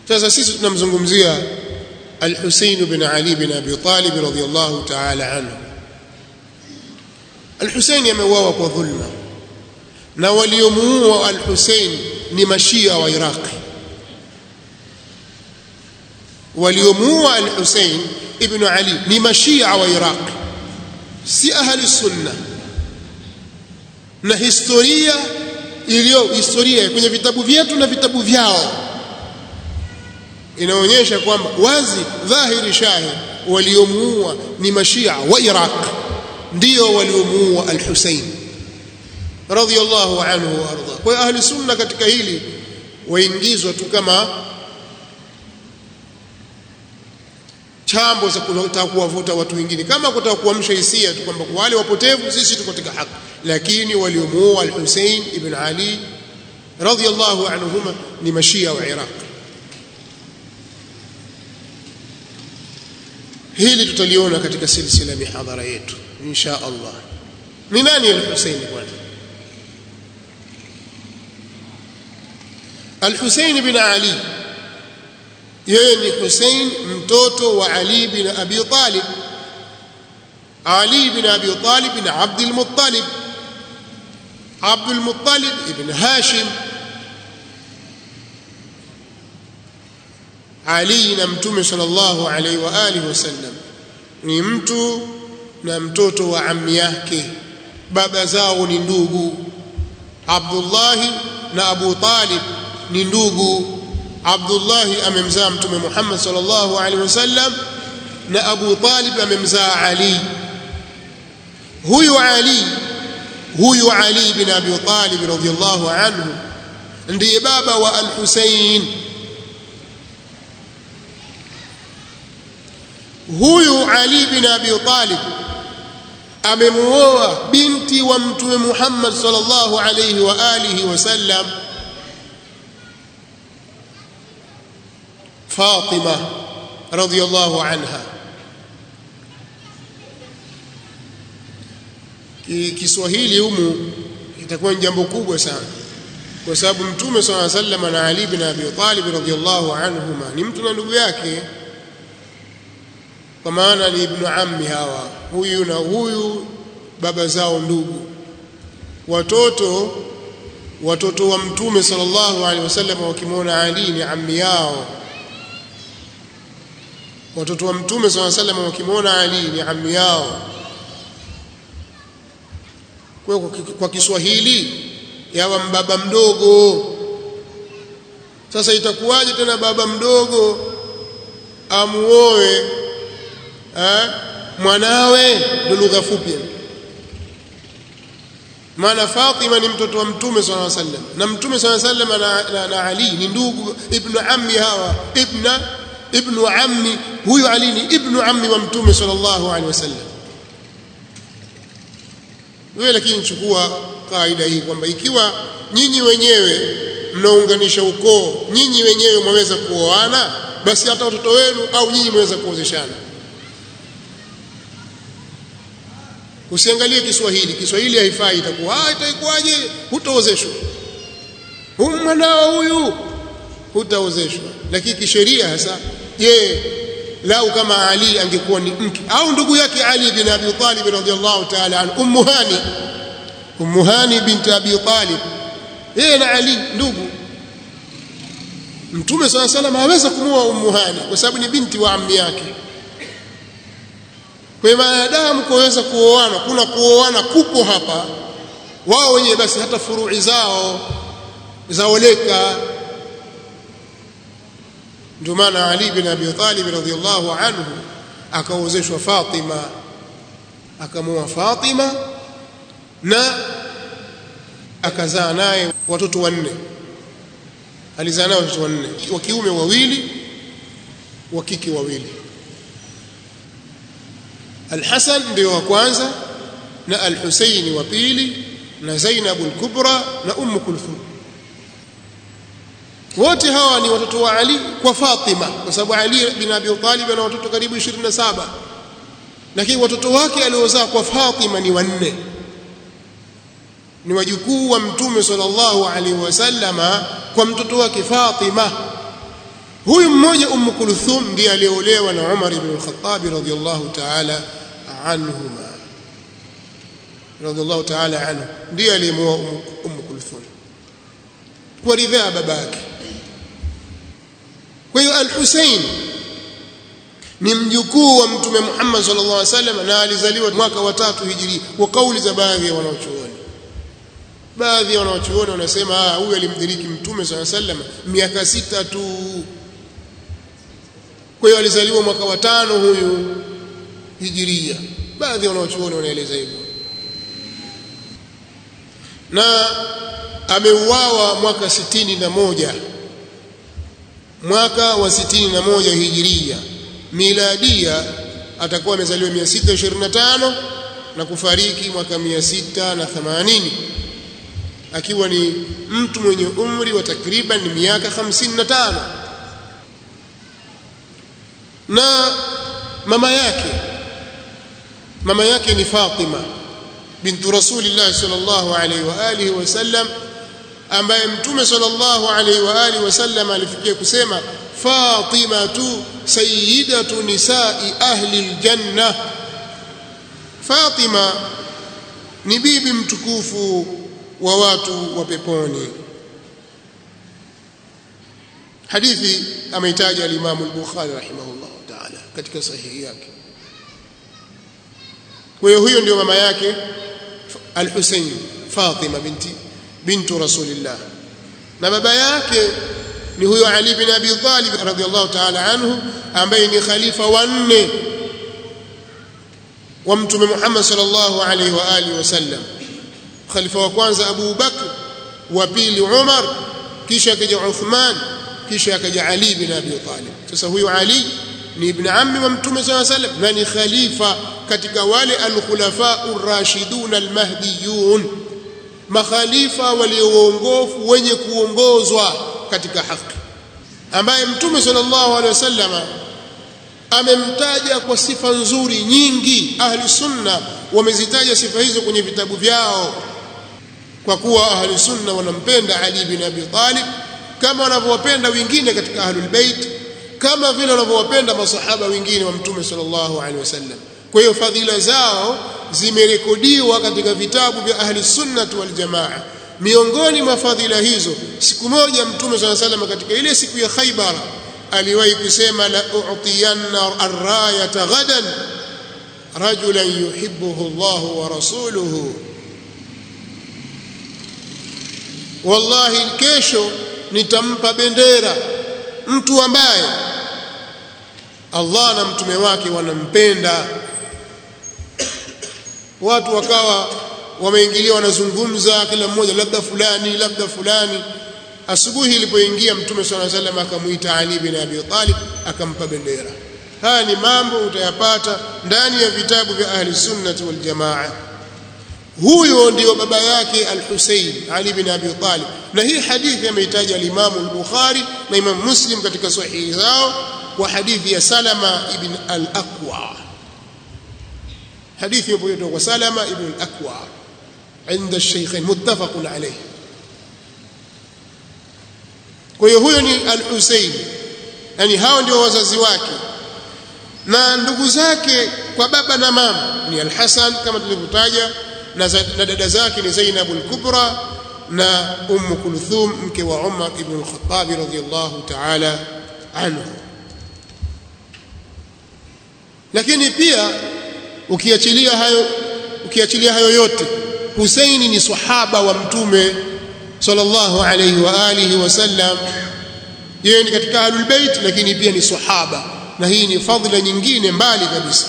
sasa sisi tunamzungumzia al-Husayn bin Ali bin Abi Talib radhiyallahu ta'ala anhu al-Husayn ameuawa kwa dhulma na waliomuua al-Husayn ni mashia wa Iraq waliomuua al-Husayn ibn Ali ni mashia wa Iraq si ahli sunna na historia iliyo historia kwenye vitabu vyetu na vitabu vyao inaonyesha kwamba wazi dhahiri shahid waliomuua ni mashia wa Iraq ndio waliomuua al-Husayn radhiyallahu anhu wa arda kwa ahli sunna katika hili waingizwa tu kama chambo za kutaka kuwavuta watu wengine kama kutaka kuamsha hisia tu kwamba wale wapotevu sisi tuko katika haki lakini waliomuua al-Hussein ibn Ali radhiyallahu anhuma ni mashia wa Iraq hili tutaliona katika silsila mihadhara yetu insha Allah ni nani al-Hussein kwanza al-Hussein bin Ali yeye ni Hussein mtoto wa Ali bin Abi Talib Ali bin Abi Talib bin Abd al-Muttalib Abd al-Muttalib ibn Hashim Ali na mtume sallallahu alaihi wa alihi wasallam ni mtu na mtoto wa ammi yake baba zao ni ndugu Abdullah na Abu Talib ni ndugu Abdullah amemzaa mtume Muhammad sallallahu alaihi wasallam na Abu Talib amemzaa Ali huyu Ali huyu Ali bin Abi Talib radhiyallahu anhu ndiye baba wa Al-Husayn huyu Ali bin Abi Talib amemuoa binti wa mtume Muhammad sallallahu alayhi wa alihi wasallam Fatima radhiyallahu anha Kiswahili humu itakuwa ni jambo kubwa sana kwa sababu mtume sallallahu alayhi wasallam na Ali bin Abi Talib radhiyallahu anhuma ni mtu na ndugu yake kwa maana ni ibnu ammi hawa huyu na huyu baba zao ndugu watoto watoto wa mtume sallallahu alaihi wasallam wakimwona Ali ni ammi yao watoto wa mtume sallallahu alaihi wasallam wakimwona Ali ni ammi yao kwa kwa Kiswahili yawa baba mdogo sasa itakuwaje tena baba mdogo amuoe eh, mwanawe ndo lugha fupi maana Fatima ni mtoto wa mtume sallallahu alaihi wasallam na mtume sallallahu alaihi wasallam na, na, na Ali ni ndugu ibnu ammi hawa ibna ibnu ammi huyu Ali ni ibnu ammi wa mtume sallallahu alaihi wasallam wewe lakini chukua kaida hii kwamba ikiwa nyinyi wenyewe mnaunganisha ukoo nyinyi wenyewe mwaweza kuoana basi hata watoto wenu au nyinyi mwaweza kuozeshana usiangalie Kiswahili Kiswahili haifai itakuwa ah itakuwaje hutaozeshwa huyu mwanao huyu hutaozeshwa lakini kisheria hasa je lau kama Ali angekuwa ni mke au ndugu yake Ali bin Abi Talib radhiyallahu ta'ala an Ummu Hani Ummu Hani bint Abi Talib yeye na Ali ndugu Mtume swalla salam haweza kumuoa Ummu Hani kwa sababu ni binti wa ammi yake kwa maadamu kuweza kuoana kuna kuoana kupo hapa wao wenyewe basi hata furui zao zaoleka ndio maana Ali bin Abi Talib radhiyallahu anhu akaozeshwa Fatima akamoa Fatima na akazaa naye watoto wanne alizaa naye watoto wanne wa kiume wawili wa kike wawili Al-Hasan ndio wa kwanza na Al-Husayn wa pili na Zainab al-Kubra na Umm Kulthum wote hawa ni watoto wa Ali kwa Fatima kwa sababu Ali bin Abi Talib ana watoto karibu 27 lakini watoto wake aliozaa kwa Fatima ni wanne ni wajukuu wa mtume sallallahu alaihi wasallama kwa mtoto wake Fatima huyu mmoja Umm Kulthum ndiye aliolewa na Umar ibn al-Khattab radhiyallahu ta'ala anhuma radhiyallahu ta'ala anhu ndiye aliyemoa Umm Kulthum kwa ridhaa babake kwa hiyo al-Husayn ni mjukuu wa mtume Muhammad sallallahu alaihi wasallam na alizaliwa mwaka wa tatu hijri kwa kauli za baadhi ya wanaochuoni baadhi ya wanaochuoni wanasema ah huyu alimdiriki mtume sallallahu alaihi wasallam miaka sita tu kwa hiyo alizaliwa mwaka wa tano huyu hijiria baadhi ya wanaochuoni wanaeleza hivyo na ameuawa mwaka sitini na moja mwaka wa sitini na moja hijiria miladia atakuwa amezaliwa 625 na kufariki mwaka 680 akiwa ni mtu mwenye umri wa takriban miaka 55 na mama yake mama yake ni Fatima bintu Rasulillah sallallahu alaihi wa alihi wasallam ambaye mtume sallallahu alaihi wa alihi wasallam alifikia kusema Fatimatu sayyidatu nisai ahli aljanna Fatima ni bibi mtukufu wa watu wa peponi hadithi ameitaja al-Imam al-Bukhari rahimahullah ta'ala katika sahihi yake kwa hiyo huyo ndio mama yake al-Husayn Fatima binti bintu Rasulillah na baba yake ni huyo Ali bin Abi Talib radhiyallahu ta'ala anhu ambaye ni khalifa wa nne wa mtume Muhammad sallallahu alaihi wa alihi wasallam khalifa wa kwanza Abu Bakr wa pili Umar kisha akaja Uthman kisha akaja Ali bin Abi Talib sasa huyo Ali ni ibn ammi wa mtume sallallahu alaihi wasallam na ni khalifa katika wale al-khulafa ar-rashidun al-mahdiyun makhalifa walioongofu wenye kuongozwa katika haki ambaye mtume sallallahu alaihi wasallam amemtaja kwa sifa nzuri nyingi ahli sunna wamezitaja sifa hizo kwenye vitabu vyao kwa kuwa ahli sunna wanampenda Ali bin Abi Talib kama wanavyowapenda wengine katika ahlul bait kama vile wanavyowapenda masahaba wengine wa mtume sallallahu alaihi wasallam kwa hiyo fadhila zao zimerekodiwa katika vitabu vya ahli sunnah wal jamaa miongoni mwa fadhila hizo siku moja mtume sallallahu alaihi wasallam katika ile siku ya Khaibar aliwahi kusema la u'tiyanna ar-rayata ghadan rajulan yuhibbuhu Allah wa rasuluhu wallahi kesho nitampa bendera mtu ambaye Allah na mtume wake wanampenda watu wakawa wameingilia wanazungumza kila mmoja labda fulani labda fulani asubuhi ilipoingia mtume swalla salam akamuita Ali bin Abi Talib akampa bendera haya ni mambo utayapata ndani ya vitabu vya ahli sunnati wal jamaa huyo ndio baba yake al-Husayn Ali bin Abi Talib na hii hadithi ameitaja al-Imam al-Bukhari na Imam Muslim katika sahihi zao wa hadithi ya Salama ibn al-Aqwa hadithi ipo kwa Salama ibn al-Aqwa عند الشيخين متفق عليه kwa hiyo huyo ni al-Husayn yani hao ndio wazazi wake na ndugu zake kwa baba na mama ni al-Hasan kama tulivyotaja na, na dada zake ni Zainab al-Kubra na Umm Kulthum mke wa Umar ibn al-Khattab radhiyallahu ta'ala anhu lakini pia ukiachilia hayo ukiachilia hayo yote Husaini ni sahaba wa mtume sallallahu alayhi wa alihi wasallam yeye ni katika ahlul bait lakini pia ni sahaba na hii ni fadhila nyingine mbali kabisa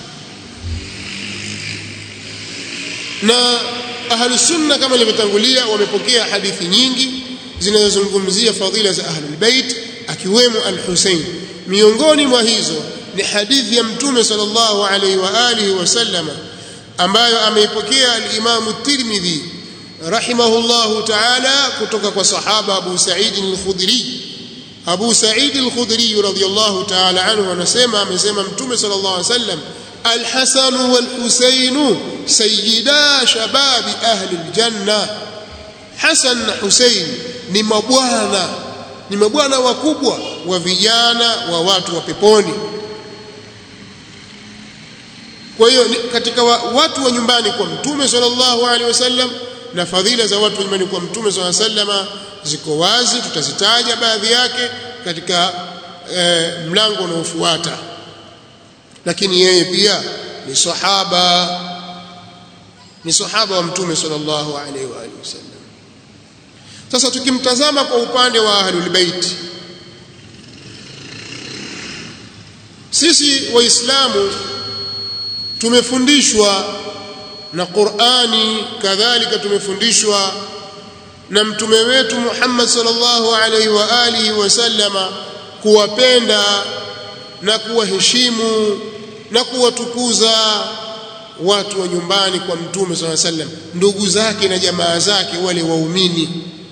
na ahlus sunna kama ilivyotangulia wamepokea hadithi nyingi zinazozungumzia fadhila za ahlul bait akiwemo al-Husayn miongoni mwa hizo ni hadithi ya mtume sallallahu alayhi wa alihi wasallam ambayo ameipokea al-Imam at-Tirmidhi rahimahullahu ta'ala kutoka kwa sahaba Abu Sa'id al-Khudri Abu Sa'id al-Khudri radhiyallahu ta'ala anhu anasema amesema mtume sallallahu alayhi wasallam al-Hasan wal-Husayn sayyida shababi ahli al-janna Hasan na Husayn ni mabwana ni mabwana wakubwa wa vijana wa watu wa peponi kwa hiyo katika wa, watu wa nyumbani kwa mtume sallallahu alaihi wasallam na fadhila za watu wa nyumbani kwa mtume sallallahu alaihi wasallam ziko wazi tutazitaja baadhi yake katika e, mlango unaofuata lakini yeye pia ni sahaba ni sahaba wa mtume sallallahu alaihi wa alihi wasallam sasa tukimtazama kwa upande wa ahlul bait sisi waislamu tumefundishwa na Qur'ani kadhalika tumefundishwa na mtume wetu Muhammad sallallahu alaihi wa alihi wasallama kuwapenda na kuwaheshimu na kuwatukuza watu wa nyumbani kwa mtume sallallahu alaihi wasallam ndugu zake na jamaa zake wale waumini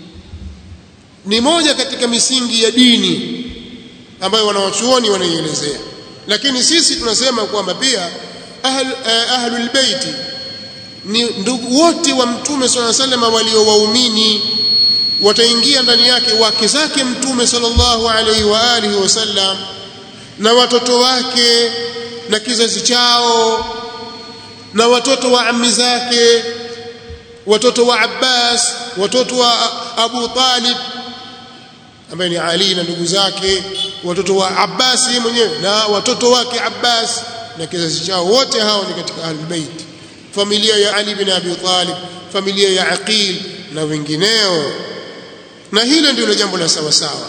ni moja katika misingi ya dini ambayo wanawachuoni wanaielezea lakini sisi tunasema kwamba pia ahl, eh, ahlul baiti ni ndugu wote wa mtume sallallahu alaihi wasallam walio waumini wataingia ndani yake wake zake mtume sallallahu alaihi wa alihi wasallam na watoto wake na kizazi chao na watoto wa ammi zake watoto wa Abbas watoto wa Abu Talib ambaye ni Ali na ndugu zake watoto wa Abbas mwenyewe na watoto wake Abbas na kizazi chao wote hao ni katika ahlul bait familia ya Ali bin Abi Talib familia ya Aqil na wengineo na hilo ndilo jambo la sawa sawa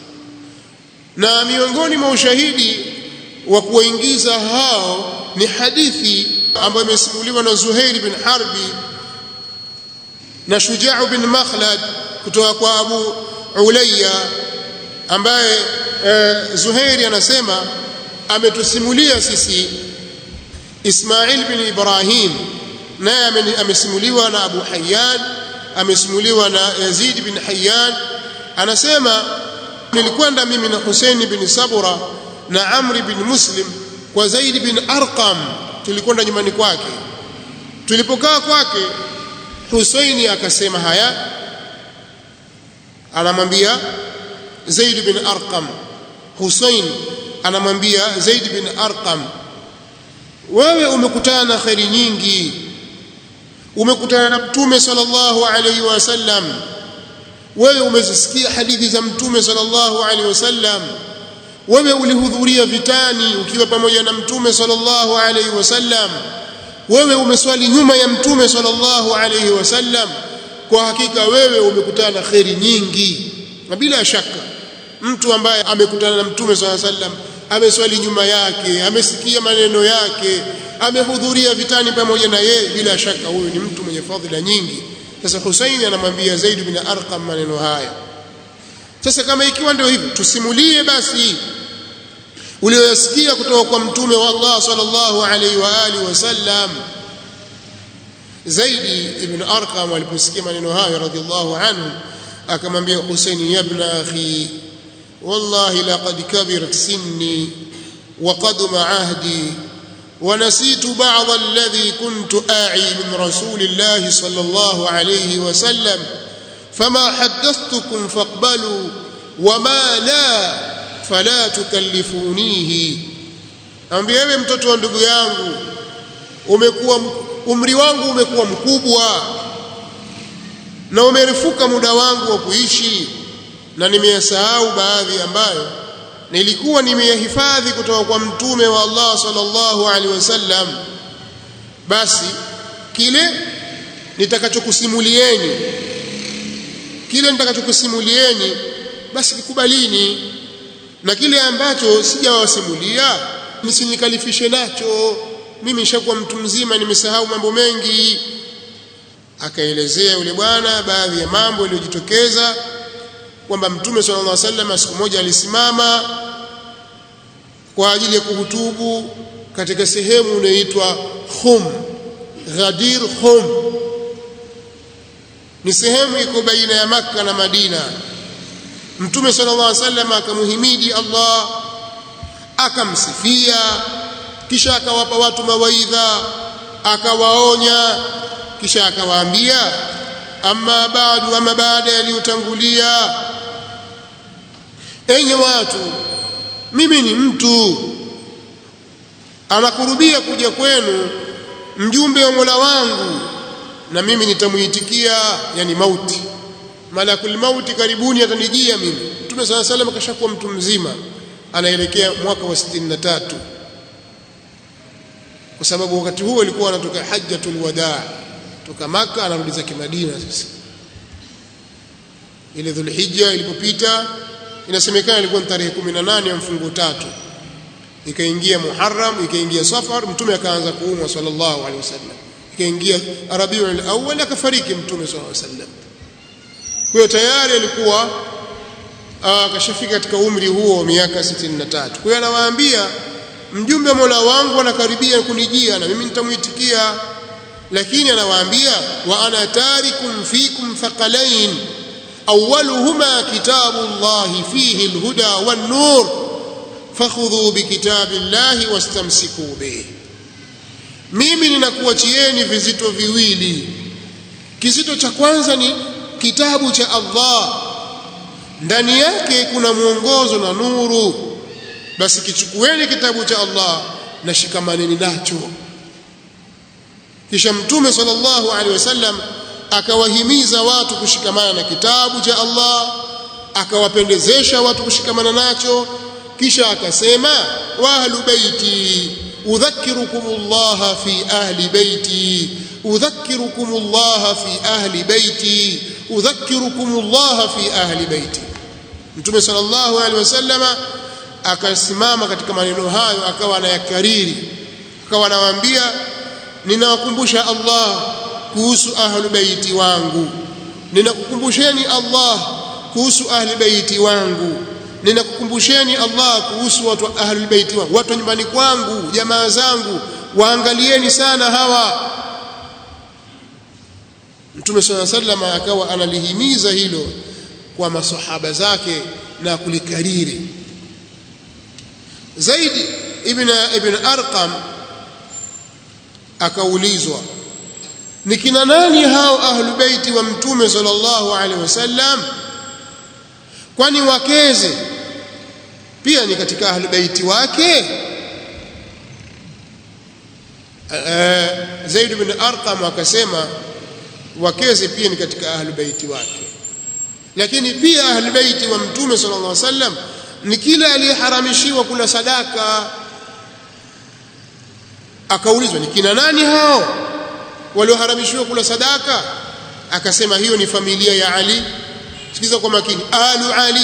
na miongoni mwa ushahidi wa kuwaingiza hao ni hadithi ambayo imesimuliwa na Zuhair bin Harbi na Shujaa bin Makhlad kutoka kwa Abu Ulayya ambaye eh, Zuhairi anasema ametusimulia sisi Ismail bin Ibrahim naye amesimuliwa na Abu Hayyan amesimuliwa na Yazid bin Hayyan anasema nilikwenda mimi na Hussein bin Sabura na Amr bin Muslim kwa Zaid bin Arqam tulikwenda nyumbani kwake tulipokaa kwake Husaini akasema haya anamwambia Zaid bin Arqam Husain anamwambia Zaid bin Arqam wewe umekutana na khairi nyingi umekutana na mtume sallallahu alaihi wasallam wewe umezisikia hadithi za mtume sallallahu alaihi wasallam wewe ulihudhuria vitani ukiwa pamoja na mtume sallallahu alaihi wasallam wewe umeswali nyuma ya mtume sallallahu alaihi wasallam kwa hakika wewe umekutana na khairi nyingi na bila shaka mtu ambaye amekutana na mtume sallallahu alaihi wasallam ameswali nyuma yake amesikia maneno yake amehudhuria vitani pamoja na yeye bila shaka huyu ni mtu mwenye fadhila nyingi sasa Husaini anamwambia Zaid bin Arqam maneno haya sasa kama ikiwa ndio hivyo tusimulie basi ulioyasikia kutoka kwa mtume wa Allah sallallahu alaihi wa alihi wasallam Zaidi ibn Arqam aliposikia maneno hayo radhiallahu anhu akamwambia Husaini ibn akhi wallahi laqad kabirat sinni wa qaduma ahdi ونسيت بعض الذي كنت آعي من رسول الله صلى الله عليه وسلم فما حدثتكم فاقبلوا وما لا فلا تكلفونيه ambia wewe mtoto wa ndugu yangu umekuwa umri wangu umekuwa mkubwa na umerefuka muda wangu wa kuishi na nimeyasahau baadhi ambayo nilikuwa nimeyahifadhi kutoka kwa mtume wa Allah sallallahu alaihi wasallam basi kile nitakachokusimulieni kile nitakachokusimulieni basi kikubalini na kile ambacho sijawasimulia msinikalifishe nacho mimi nishakuwa mtu mzima nimesahau mambo mengi akaelezea yule bwana baadhi ya mambo yaliyojitokeza kwamba mtume sallallahu alaihi wasallam siku moja alisimama kwa ajili ya kuhutubu katika sehemu inayoitwa Khum Ghadir Khum ni sehemu iko baina ya Makka na Madina mtume sallallahu alaihi wasallam akamuhimidi Allah akamsifia kisha akawapa watu mawaidha akawaonya kisha akawaambia amma baadu ama baada yaliyotangulia enyi watu mimi ni mtu anakurubia kuja kwenu mjumbe wa Mola wangu na mimi nitamuitikia yani mauti malakul mauti karibuni atanijia mimi Mtume صلى الله عليه وسلم kashakuwa mtu mzima anaelekea mwaka wa 63 kwa sababu wakati huo alikuwa anatoka hajjatul wadaa toka maka anarudi zake Madina sasa ile dhulhijja ilipopita inasemekana ilikuwa tarehe 18 ya mfungo tatu ikaingia Muharram ikaingia Safar mtume akaanza kuumwa sallallahu alaihi wasallam ikaingia Rabiul Awwal akafariki mtume sallallahu alaihi wasallam kwa hiyo tayari alikuwa akashafika katika umri huo wa miaka 63 kwa hiyo anawaambia mjumbe wa Mola wangu anakaribia kunijia na mimi nitamuitikia lakini anawaambia wa ana tarikum fikum thaqalain awwaluhuma kitabullahi fihi alhuda wan nur fakhudhu bikitabillahi wastamsiku bih mimi ninakuachieni vizito viwili kizito cha kwanza ni kitabu cha Allah ndani yake kuna mwongozo na nuru basi kichukueni kitabu cha Allah na shikamaneni nacho kisha mtume sallallahu alaihi wasallam akawahimiza watu kushikamana na kitabu cha Allah akawapendezesha watu kushikamana nacho kisha akasema wa ahlu baiti udhakkirukum Allah fi ahli baiti udhakkirukum Allah fi ahli baiti udhakkirukum Allah fi ahli baiti Mtume sallallahu alaihi wasallama akasimama katika maneno hayo akawa anayakariri akawa anawaambia ninawakumbusha Allah kuhusu ahli baiti wangu ninakukumbusheni Allah kuhusu ahli baiti wangu ninakukumbusheni Allah kuhusu watu wa ahli baiti wangu watu nyumbani kwangu jamaa zangu waangalieni sana hawa Mtume swalla sallam akawa analihimiza hilo kwa masahaba zake na kulikariri zaidi ibn ibn arqam akaulizwa ni kina nani hao ahlu baiti wa mtume sallallahu alaihi wasallam kwani wakeze pia ni katika ahlu baiti wake Zaid ibn Arqam akasema wakeze pia ni katika ahlu baiti wake lakini pia ahlu baiti wa mtume sallallahu alaihi wasallam ni kila aliyeharamishiwa kula sadaka akaulizwa ni kina nani hao walioharamishiwa kula sadaka akasema hiyo ni familia ya Ali sikiza kwa makini alu Ali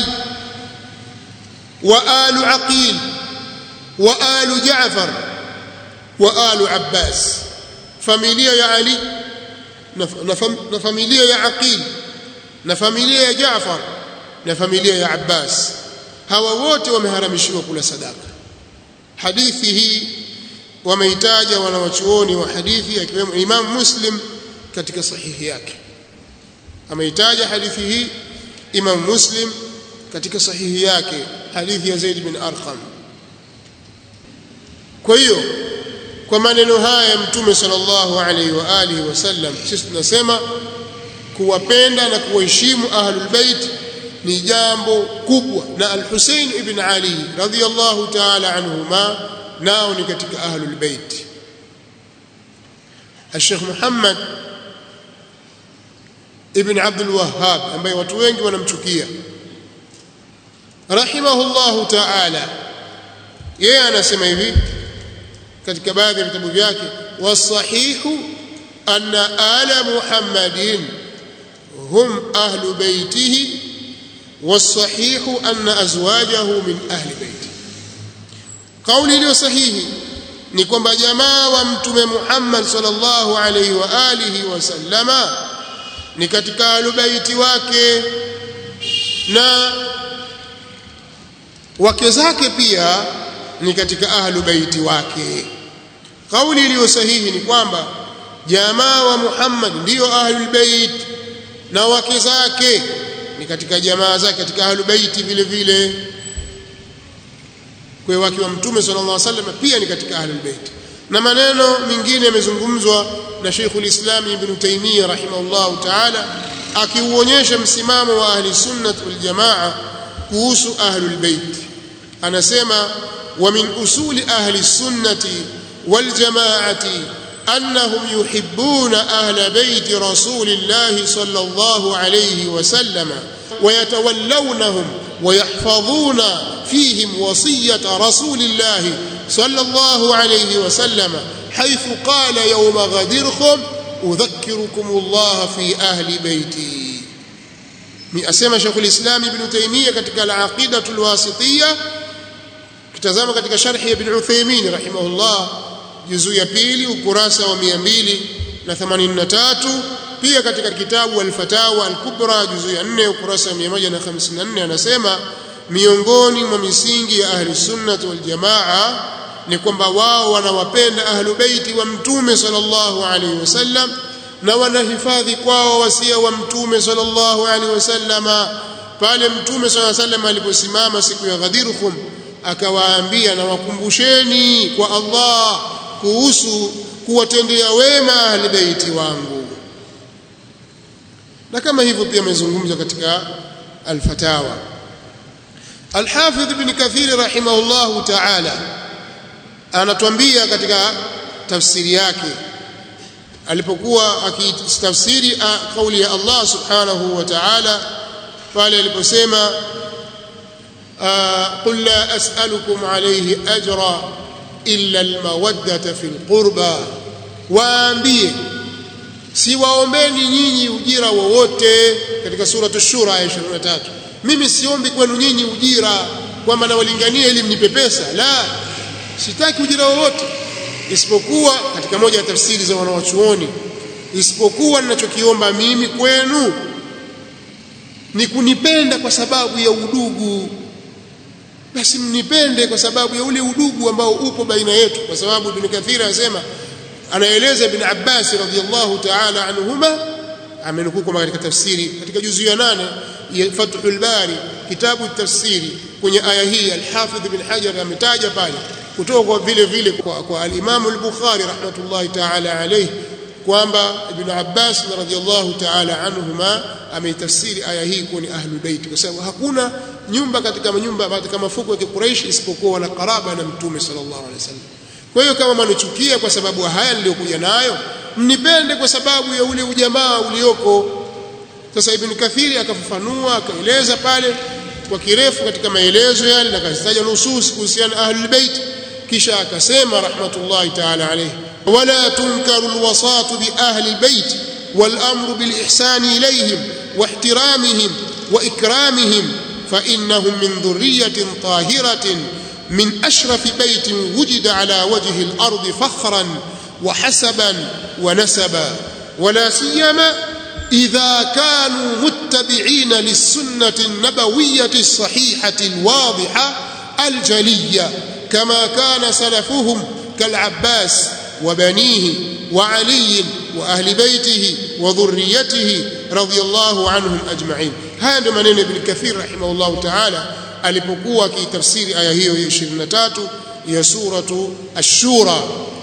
wa alu Aqil wa alu Jaafar wa alu Abbas familia ya Ali na, na, na familia ya Aqil na familia ya Jaafar na familia ya Abbas hawa wote wameharamishiwa kula sadaka hadithi hii wameitaja wanawachuoni wa hadithi akiwemo Imam Muslim katika sahihi yake ameitaja hadithi hii Imam Muslim katika sahihi yake hadithi ya Zaid bin Arqam kwa hiyo kwa maneno haya ya mtume sallallahu alaihi wa alihi wasallam sisi tunasema kuwapenda na kuwaheshimu ahlul bait ni jambo kubwa na al-Husayn ibn Ali radhiyallahu ta'ala anhuma nao ni katika ahlul bait Sheikh Muhammad ibn Abdul Wahhab ambaye watu wengi wanamchukia rahimahullahu ta'ala yeye anasema hivi katika baadhi ya vitabu vyake wasahihu anna ala muhammadin hum ahlu baitihi والصحيح أن أزواجه من أهل بيته قولي iliyo sahihi ni kwamba jamaa wa mtume Muhammad sallallahu alaihi wa alihi wasallama ni katika alubaiti wake na wake zake pia ni katika ahlu baiti wake kauli iliyo sahihi ni kwamba jamaa wa Muhammad ndiyo ahlul bait na wake zake ni katika jamaa zake katika ahlu baiti vile vile kwa wake wa mtume sallallahu alaihi wasallam pia ni katika ahlul bait na maneno mengine yamezungumzwa na Sheikhul Islam Ibn Taymiyyah rahimahullah ta'ala akiuonyesha msimamo wa ahli sunnah wal jamaa kuhusu ahlul bait anasema wa min usuli ahli sunnati wal jamaati أنهم يحبون أهل بيت رسول الله صلى الله عليه وسلم ويتولونهم ويحفظون فيهم وصية رسول الله صلى الله عليه وسلم حيث قال يوم غدركم أذكركم الله في أهل بيتي أسمى شيخ الإسلام ابن تيمية كتك العقيدة الواسطية كتزام كتك شرح ابن عثيمين رحمه الله juzu ya pili ukurasa wa 283 pia katika kitabu al-Fatawa al-Kubra juzu ya 4 ukurasa wa 154 anasema miongoni mwa misingi ya ahli sunnah wal jamaa ni kwamba wao wanawapenda ahlu beiti wa mtume sallallahu alaihi wasallam na wanahifadhi kwao wasia wa mtume sallallahu alaihi wasallama pale mtume sallallahu alaihi wasallam aliposimama siku ya Ghadirhum akawaambia na wakumbusheni kwa Allah kuhusu kuwatendea wema ahli beiti wangu na kama hivyo pia amezungumza katika al-fatawa al-hafidh ibn kathir rahimahullah ta'ala anatuambia katika tafsiri yake alipokuwa akitafsiri kauli ya Allah subhanahu wa ta'ala pale aliposema qul la as'alukum alayhi ajra illa almawaddata fil qurba waambie siwaombeni nyinyi ujira wowote katika sura ash-shura aya 23 mimi siombi kwenu nyinyi ujira kwamba nawalingania ili mnipe pesa la sitaki ujira wowote isipokuwa katika moja ya tafsiri za wanawachuoni isipokuwa ninachokiomba mimi kwenu ni kunipenda kwa sababu ya udugu basi mnipende kwa sababu ya ule udugu ambao upo baina yetu kwa sababu Ibn Kathir anasema anaeleza Ibn Abbas radhiyallahu ta'ala anhuma amenukuu kwa katika tafsiri katika juzu ya nane ya Fathul Bari kitabu tafsiri kwenye aya hii al-Hafidh Ibn Hajar ametaja pale kutoka kwa vile vile kwa, kwa al-Imam al-Bukhari rahmatullahi ta'ala alayhi kwamba Ibn Abbas radhiyallahu ta'ala anhuma ameitafsiri aya hii kuwa ni ahlul bait kwa sababu hakuna nyumba katika manyumba katika mafuko ya Quraysh isipokuwa wana karaba na Mtume sallallahu alaihi wasallam. Kwa hiyo kama mnichukia kwa sababu haya niliyokuja nayo, mnipende kwa sababu ya ule ujamaa ulioko. Sasa Ibn Kathiri akafafanua akaeleza pale kwa kirefu katika maelezo yale na kazitaja nusus kuhusiana na ahlul bait kisha akasema rahmatullahi ta'ala alayhi wala tunkaru alwasatu bi ahli albayt والامر بالاحسان اليهم واحترامهم واكرامهم فانهم من ذريه طاهره من اشرف بيت وجد على وجه الارض فخرا وحسبا ونسبا ولا سيما اذا كانوا متبعين للسنه النبويه الصحيحه الواضحه الجليه كما كان سلفهم كالعباس وبنيه وعلي واهل بيته وذريته رضي الله عنهم اجمعين هذا maneno ibn kathir rahimahullah ta'ala alipokuwa akitafsiri aya hiyo ya 23 ya suratu ash-shura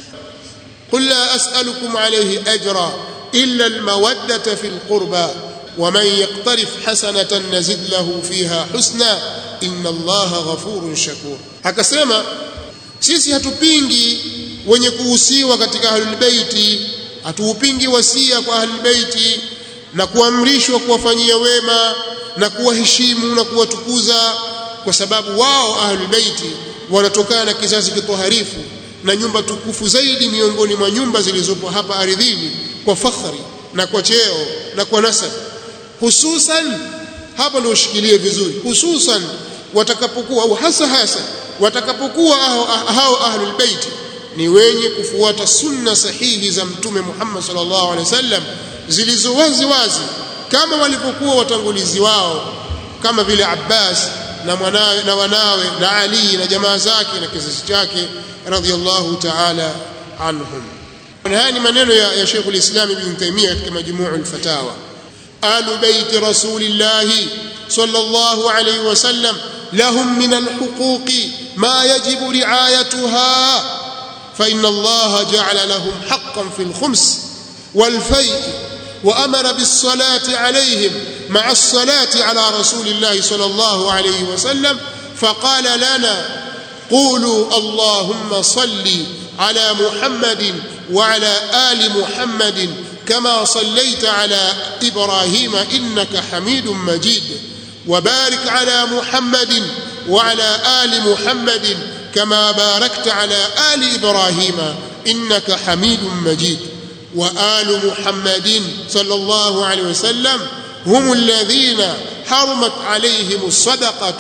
qul la as'alukum alayhi ajra illa al-mawaddata fil qurba ومن يقترف حسنة نزد له فيها حسنا إن الله غفور شكور akasema sisi hatupingi wenye kuhusiwa katika ahlul baiti hatuupingi wasia kwa ahlul baiti na kuamrishwa kuwafanyia wema na kuwaheshimu na kuwatukuza kwa sababu wao ahlul baiti wanatokana na kizazi kitoharifu na nyumba tukufu zaidi miongoni mwa nyumba zilizopo hapa ardhini kwa fakhri na kwa cheo na kwa nasab hususan hapa ndio ushikilie vizuri hususan watakapokuwa au hasa hasa watakapokuwa hao ahlul baiti ni wenye kufuata sunna sahihi za mtume Muhammad sallallahu alaihi wasallam zilizo wazi wazi kama walivyokuwa watangulizi wao kama vile Abbas na mwanawe na wanawe na Ali na jamaa zake na kizazi chake radhiyallahu ta'ala anhum haya ni maneno ya, ya Sheikh al-Islam Ibn Taymiyyah katika majmuu al-fatawa ahlu bait rasulillah sallallahu alayhi wasallam lahum min al-huquq ma yajibu ri'ayatuha فإن الله جعل لهم حقا في الخمس والفيء وأمر بالصلاة عليهم مع الصلاة على رسول الله صلى الله عليه وسلم فقال لنا قولوا اللهم صل على محمد وعلى آل محمد كما صليت على إبراهيم إنك حميد مجيد وبارك على محمد وعلى آل محمد كما باركت على آل إبراهيم إنك حميد مجيد وآل محمد صلى الله عليه وسلم هم الذين حرمت عليهم الصدقة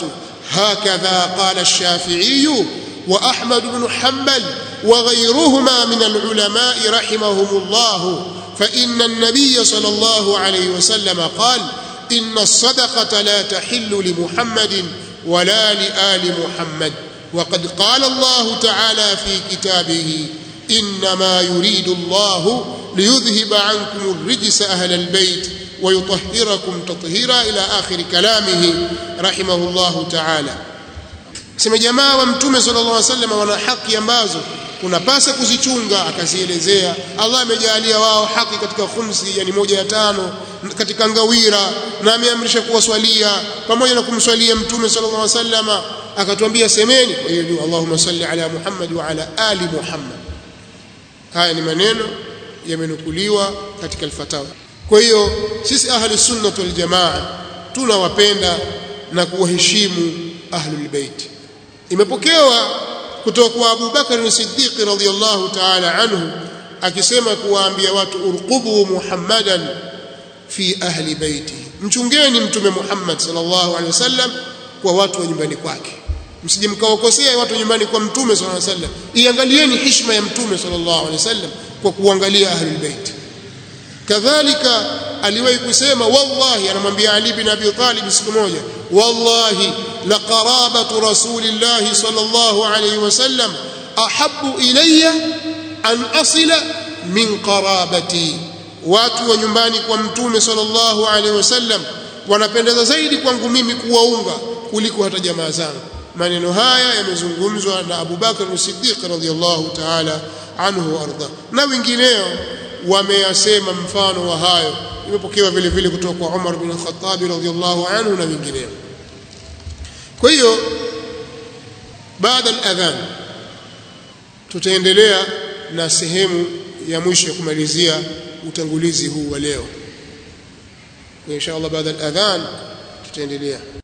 هكذا قال الشافعي وأحمد بن حنبل وغيرهما من العلماء رحمهم الله فإن النبي صلى الله عليه وسلم قال إن الصدقة لا تحل لمحمد ولا لآل محمد وقد قال الله تعالى في كتابه إنما يريد الله ليذهب عنكم الرجس أهل البيت ويطهركم تطهيرا إلى آخر كلامه رحمه الله تعالى sema jamaa wa mtume sallallahu alaihi wasallam wana haki ambazo unapasa kuzichunga akazielezea Allah amejalia wao haki katika khumsi yani moja ya tano katika ngawira na ameamrisha kuwaswalia pamoja na kumswalia mtume sallallahu alaihi wasallam akatuambia semeni kwa hiyo Allahumma salli ala Muhammad wa ala ali Muhammad haya ni maneno yamenukuliwa katika al-fatawa kwa hiyo sisi ahli sunna wal jamaa tunawapenda na kuwaheshimu ahlul bait imepokewa kutoka kwa Abu Bakar as-Siddiq radhiyallahu ta'ala anhu akisema kuwaambia watu urqubu Muhammadan fi ahli baiti mchungeni mtume Muhammad sallallahu alaihi wasallam kwa watu wa nyumbani kwake msije mkawakosea watu nyumbani kwa mtume sallallahu alaihi wasallam iangalieni heshima ya mtume sallallahu alaihi wasallam kwa kuangalia ahlul bait kadhalika aliwahi kusema wallahi anamwambia Ali bin Abi Talib siku moja wallahi la qarabatu rasulillahi sallallahu alayhi wasallam ahabbu ilayya an asila min qarabati watu wa nyumbani kwa mtume sallallahu alayhi wasallam wanapendeza zaidi kwangu mimi kuwaunga kuliko hata jamaa zangu maneno haya yamezungumzwa na Abu Bakar as-Siddiq radhiyallahu ta'ala anhu arda na wengineo wameyasema mfano wa hayo imepokewa vile vile kutoka kwa Umar bin Khattab radhiyallahu anhu na wengineo kwa hiyo baada al-adhan tutaendelea na sehemu ya mwisho ya kumalizia utangulizi huu wa leo insha Allah baada al-adhan tutaendelea